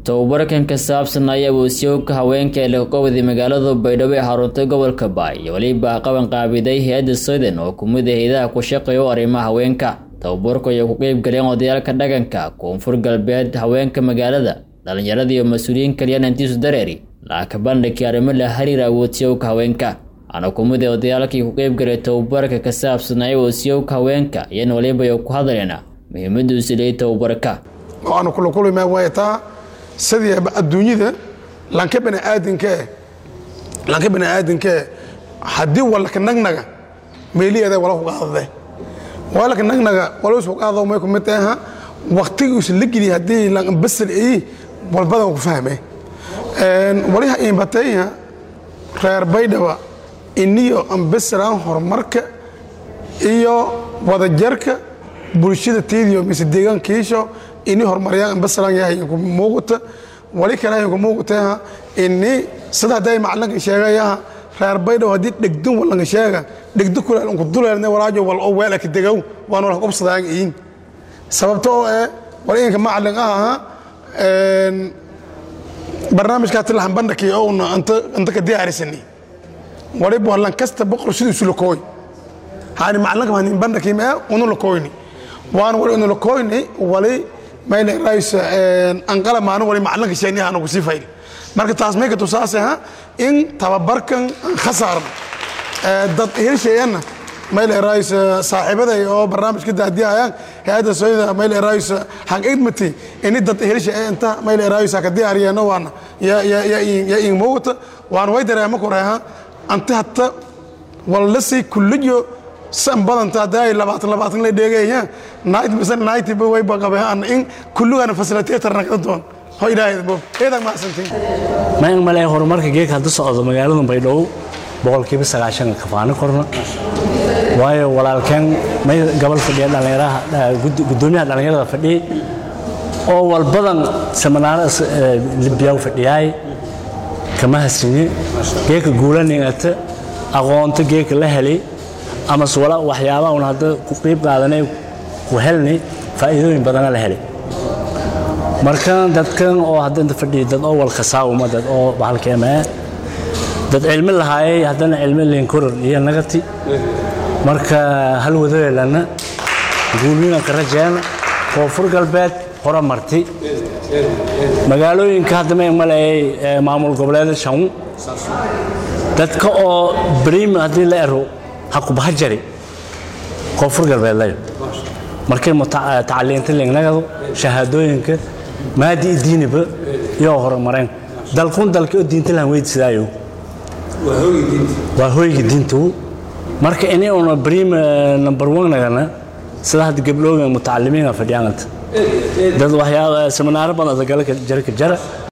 tababarkan ka saabsan ayaa wasiyoka haweenka ee lagaqowday magaalada baydhabo ee xaruntay gobolka baay iyo weliba qaban qaabiday hay-adda sweden oo kumid a hay-adaha ku shaqeeya arrimaha haweenka tababarku ayay ku qeyb galeen odayaalka dhaqanka koonfur galbeed haweenka magaalada dhallinyarada iyo mas-uuliyiin kaliyaan intiisu dareeri lacagka bandhigkii arrimo la xiriira awoodsiyoka haweenka ana kumid a odayaalkii ku qeyb galay tababarka ka saabsanaya wasiyowka haweenka iyana waliba ay ku hadleen muhiimada uu sileeyay tababarka waxaanu kula kulmaa waay taa sidii adduunyada lanka baniaadinkae lanka baniaadinkae haddii walaka nagnaga meeliyeeda wala ku qaadade walaka nagnaga wala isku qaado may ku mid taha waqtiga usan la geliy haddii lan basal ay walbada ku fahmay waliha imbatayha reer baydhaba iniyo ambasalaan horumarka iyo wadajarka bulshada teediyo mise deegaankiisho ini horumaryaan ambasalaan yahayanku muuqata wali kale hayanku muuqataha ini sida hadday macalinka sheegayaha reer baydhabo haddii dhegdun walanka sheega dhegdo kuleel unku duleelne walaajo wal oo weelaka degow waan wala qobsadaan iin sababta oo eh wal inka macalin ah aha barnaamijkaa tilahan bandhakii oo una anta ka diyaarisani waliba walan kasta boqor sidiisu lakooy hani macalinka hanin bandhakii mee unu lakooyni waan wali unu lakooyni wali mayna raaysa anqala maalin wali macalinka sheegni aanu ku sii fayl marka taas may ka tusaase ha in tababarkan aan khasaaran dad helsheeyanna mayla raaysa saaxiibaday oo barnaamijka daadiyayaan hay-adda sooyada mayla raaysa hang idmati ini dad helshe inta mayla raaysa ka diyaariyeenno waana ya ya ya ya in muuqata waan way dareema ku reeha anti hatta walasi kulliyo san badanta hadday labaatan labaatan la dheegayaan night mise night ba way baqabeen in kulligana facilitator naqda doon ho ilaahay bo eedag maasantiin ma in male horumarka geeka hadda socdo magaalada baydhabo boqolkiiba sagaashan kafaano korna waayo walaalkeen may gobol fadhiya dhallinyaraha guddoomiyaha dhallinyarada fadhiyey oo walbadan seminaaro libyaw fadhiyaay kama hasinye geeka guulaningata aqoonto geeka la helay ama suwala waxyaabaha un hadda ku qiib qaadanay ku helnay faa'iidooyin badana la helay marka dadkan oo hadda inta fadhiya dad oo walkasaawuma dad oo bahalkeemee dad cilmi lahaayay haddana cilmi linkoror iyo nagati marka hal wadadeelana guulwina ka rajeena koonfur galbeed hore marti magaalooyinka hadda ma maleeyay maamul goboleeda shan dadka oo brim haddii la ero hakubaha jari koonfur galbeed layo markay tacaliinta lingnagado shahaadooyinka maadi diiniba iyo horumareen dalkun dalka oo diinta lahan weydsidaayo waa hoyga diintu marka ini una brim number one nagana sida hadda gabdhooga mutacalimiina fadhiyaananta dad waxyaaba seminaaro badan galka jara ka jara